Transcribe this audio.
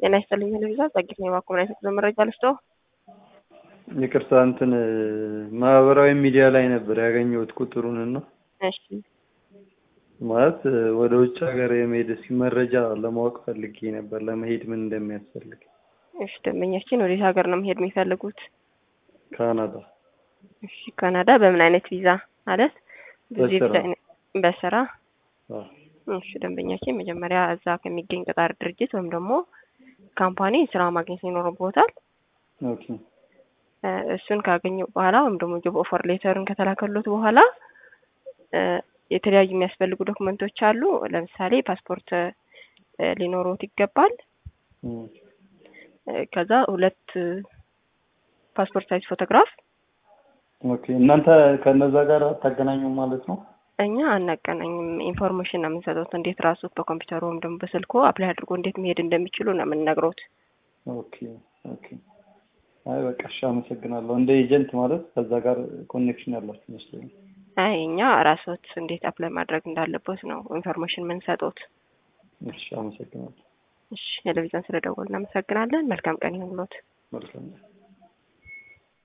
ጤና ይስጥልኝ ቴሌቪዥን ጸጊት ነው የባኮ ላይ ሰጥ መረጃ ልስጦ ይቅርታ እንትን ማህበራዊ ሚዲያ ላይ ነበር ያገኘሁት ቁጥሩን እና እሺ ማለት ወደ ውጭ ሀገር የመሄድ እስኪ መረጃ ለማወቅ ፈልጌ ነበር ለመሄድ ምን እንደሚያስፈልግ እሺ ደንበኛችን ወዴት ሀገር ነው መሄድ የሚፈልጉት ካናዳ እሺ ካናዳ በምን አይነት ቪዛ ማለት ብዙ በስራ። የቪዛ አይነት- በስራ አዎ። እሺ ደንበኛችን መጀመሪያ እዛ ከሚገኝ ቀጣሪ ድርጅት ወይም ደግሞ ካምፓኒ ስራ ማግኘት ይኖርቦታል ኦኬ እ፣ እሱን ካገኙ በኋላ ወይም ደግሞ ጆብ ኦፈር ሌተርን ከተላከሉት በኋላ እ፣ የተለያዩ የሚያስፈልጉ ዶክመንቶች አሉ። ለምሳሌ ፓስፖርት እ፣ ሊኖሮት ይገባል። እም፣ እ፣ ከዛ ሁለት እ፣ ፓስፖርት ሳይዝ ፎቶግራፍ ኦኬ እናንተ ከነዛ ጋር አታገናኙም ማለት ነው? እኛ አናገናኝም። ኢንፎርሜሽን ነው የምንሰጡት። እንዴት ራሱ በኮምፒውተሩ ወይም ደግሞ በስልኮ አፕላይ አድርጎ እንዴት መሄድ እንደሚችሉ ነው የምንነግሮት። ኦኬ ኦኬ። አይ በቃ እሺ፣ አመሰግናለሁ። እንደ ኤጀንት ማለት ከዛ ጋር ኮኔክሽን ያላችሁ ይመስለኛል። አይ እኛ ራሶት እንዴት አፕላይ ማድረግ እንዳለበት ነው ኢንፎርሜሽን የምንሰጡት። እሺ፣ አመሰግናለሁ። እሺ ቴሌቪዥን ስለደወሉ እናመሰግናለን። መልካም ቀን ይሁንልዎት። መልካም